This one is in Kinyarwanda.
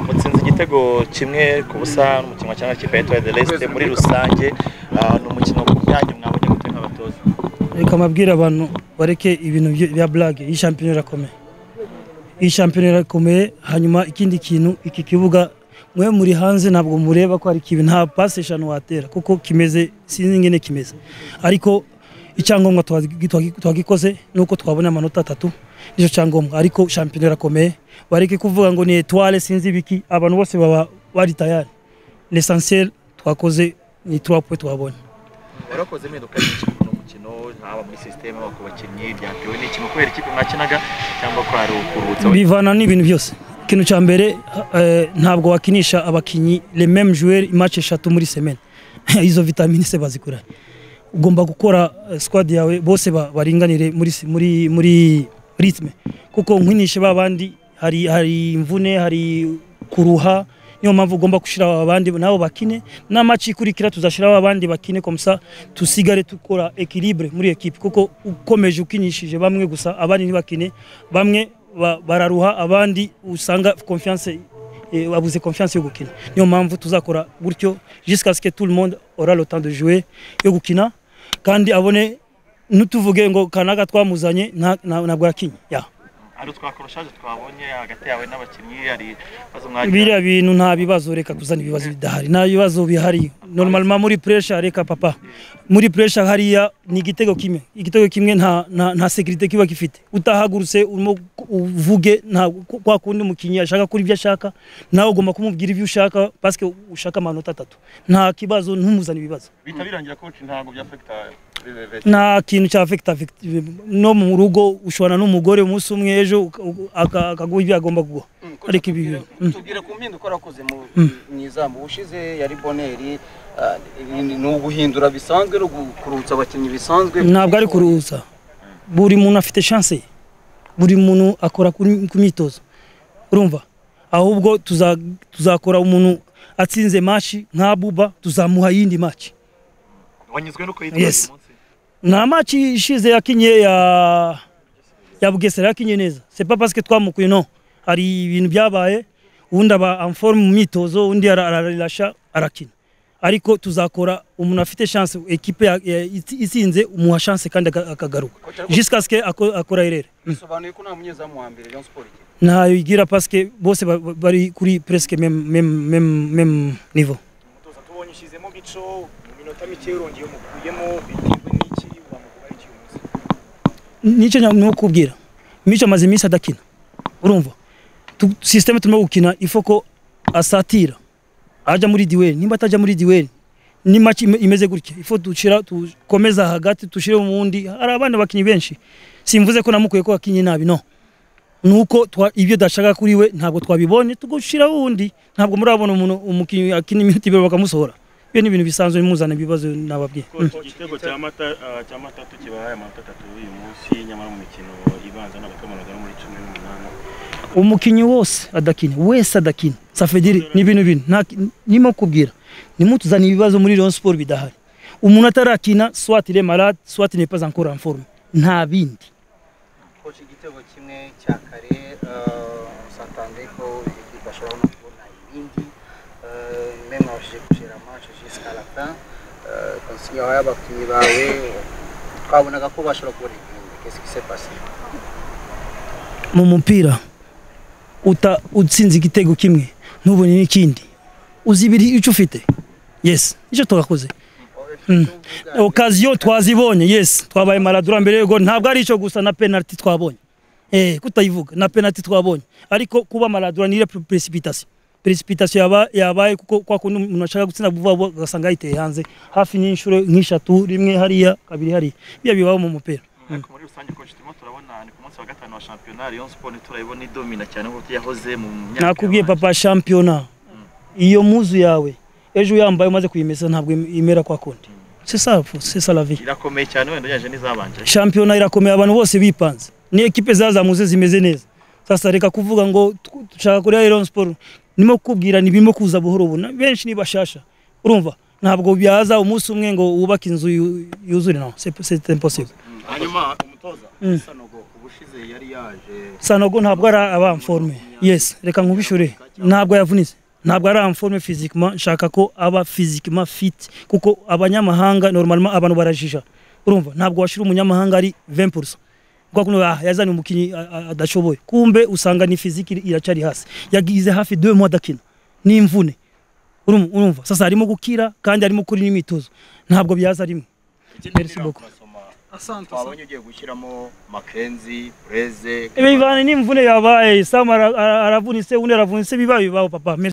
mutsinze igitego kimwe ku busa n'umukino wa cyangwa kipe yitwa de resite muri rusange ni umukino ku byanyu mwabonye gute nk'abatoza reka mbabwire abantu bareke ibintu byo- bya burage iyi shampiyona irakomeye iyi shampiyona irakomeye hanyuma ikindi kintu iki kibuga mwe muri hanze ntabwo mureba ko ari kibi nta pasi eshanu watera kuko kimeze sinzi ingene kimeze ariko icyangombwa twagi- twagi- twagikoze ni uko twabona amanota atatu nicyo cyangombwa ariko shampiyona irakomeye bareke kuvuga ngo ni etware sinzi ibiki abantu bose baba bari tayari lesansiyeri twakoze ni turapuwe twabonye warakoze impinduka nyinshi kuri uno mukino haba muri sisiteme haba ku bakinnyi byatewe n'ikintu kubera ikipe mwakinaga cyangwa ko hari ukuruhutsa bivana n'ibintu byose ikintu cya mbere eh, ntabwo wakinisha abakinnyi le même joueur match eshatu muri semaine izo vitamine se bazikura ugomba gukora eh, squad yawe bose ba- baringanire muri si- muri muri ritme kuko nkwinishe ba bandi hari hari imvune hari kuruha niyo mpamvu ugomba gushyira abandi nabo bakine na match ikurikira tuzashyiraho abandi bakine komsa tusigare dukora equilibre muri ekipe kuko ukomeje ukinishije bamwe gusa abandi ntibakine bamwe ba- bararuha abandi usanga confiance eh, babuze confiance yo gukina niyo mpamvu tuzakora gutyo jusqu'à ce que tout le monde aura le temps de jouer yo gukina kandi abone ntutuvuge ngo kanaga twamuzanye nta- nta- ntabwo yakinye ya ari twakoroshaje twabonye hagati yawe n'abakinnyi hari ibibazo mwagira biriya bintu nta bibazo reka kuzana ibibazo bidahari nta bibazo bihari normalement muri pressure reka papa muri pressure hariya ni igitego kimwe igitego kimwe nta nta, nta security kiba gifite utahagurutse urimo uvuge nta kwa kundi umukinnyi ashaka kuri ibyo ashaka nawe ugomba kumubwira ibyo ushaka parce que ushaka amanota atatu nta kibazo ntumuzane ibibazo bihita birangira koci ntabwo byafekita nta kintu cya vekita no mu rugo ushobora n'umugore umunsi umwe ejo uka- uka- aka- akaguha ibyo agomba kuguha ariko ibi bintu mm. tubwire ku mpinduka warakoze mu mu izamu ushize yari boneri ah, ni ni uguhindura bisanzwe no gukurutsa abakinnyi bisanzwe ntabwo ari kuruhuza buri muntu afite chance ye. buri muntu akora kuri- ku myitozo urumva ahubwo tuza- tuzakora umuntu atsinze mashi nka buba tuzamuha iyindi maci wanyuzwe nuko yitwaye Yes. uyu munsi nta maci ishize yakinye ya ya bugesera yakinye neza c'est pas parce que twamukuye no hari ibintu byabaye ubundi aba en forme mu myitozo undi ara- ararirasha arakina ariko tuzakora umuntu afite chance ekipe ya- ya- itsi- itsinze umuha chance kandi aka- akagaruka jusqu'à ce que ako- akora erere bisobanuye ko nta munyezamu wa mbere Rayon Sport igira ntayo igira parce que bose ba- ba- bari kuri presque même même même même niveau umutoza tubonye ushyizemo gico mu minota mike urongeye umukuyemo bitewe n'iki wamuvuga iki uyu munsi nicyo nya- no kubwira mico amaze iminsi adakina urumva Tu- systeme turimo gukina ifo ko asatira ajya muri duel nimba atajya muri duel ni match ime- imeze gutya ifo dushira dukomeza hagati dushire mu wundi hari abana bakinnyi benshi simvuze ko namukuye ko akinye nabi no nuko twa- ibyo dashaka kuri we ntabwo twabibonye tugushira wundi ntabwo murabona umuntu umukinnyi akina iminota ibiri bakamusohora ibyo ni ibintu bisanzwe muzana ibibazo nababwiye Mm. igitego cya mata ah, cya matatu kibahaye amanota atatu uyu munsi nyamara mu mikino ibanza n'abakamaraga no muri cumi n'umunani umukinnyi wose adakina wese adakina safediri ni ibintu bintu nta- nimo kubwira nimutuzana ibibazo muri Rayon Sport bidahari umuntu atarakina soit il est malade soit il n'est pas encore en forme nta bindi koci igitego kimwe cya kare satande ko ikipe ashobora no kubona ibindi eh, meme wabashije gushira amace jusqu'à la fin eh, konsinya y'abakinnyi bawe twabonaga ko bashobora kubona ibindi qu'est-ce qui s'est passé mu mupira uta utsinze igitego kimwe ntubone n'ikindi uzi ibiri icyo ufite yes nicyo twakoze okaziyo twazibonye yes twabaye maradura mbere y'ugo ntabwo ari icyo gusa na penaliti twabonye eh kutayivuga na penaliti twabonye ariko kuba maradura ni precipitation precipitation yaba yabaye kuko kwa kundi umuntu ashaka gutsinda vuba vuba agasanga yayiteye hanze hafi n'inshuro nk'eshatu rimwe hariya kabiri hariya biba bibaho mu mupira ariko muri rusange koci turimo turabona ni ku munsi wa gatanu wa shampiyona Rayon Sport turayibona idomina cyane nk'uko yahoze mu myaka nakubwiye yabanje. papa shampiyona iyo muzu yawe ejo uyambaye umaze kuyimesa ntabwo im- imera kwa kundi c'est ça c'est ça la vie irakomeye cyane wenda ugereranyije n'izabanje shampiyona irakomeye abantu bose bipanze ni ekipe zazamuze zimeze neza sasa reka kuvuga ngo tu- dushaka kuri Iron Sport nimo kubwira ni birimo kuza buhoro buna benshi ni bashasha urumva ntabwo byaza umunsi umwe ngo wubake inzu yu- yuzure no c'est c'est impossible hanyuma umutoza sanogo ubu ushize yari yaje sanogo ntabwo ari abamforme yes reka nkubishure ntabwo yavunitse ntabwo ari amforme fizikima nshaka ko aba fizikima fiti kuko abanyamahanga normalement abantu barajija urumva ntabwo washyira umunyamahanga ari 20% kwa kuno ah, yazanye umukinyi ah, ah, adashoboye kumbe usanga ni fiziki iracari hasi yagize hafi 2 mois dakina n'imvune urumva urumva sasa arimo gukira kandi arimo kuri n'imyitozo ntabwo byaza rimwe Merci beaucoup. asante twabonye ugiye gushyiramo makenzi bureze ibi bivana n'imvune yabaye sam ara- ara- aravunitse undi aravunitse bibaye bibaho papa Merci.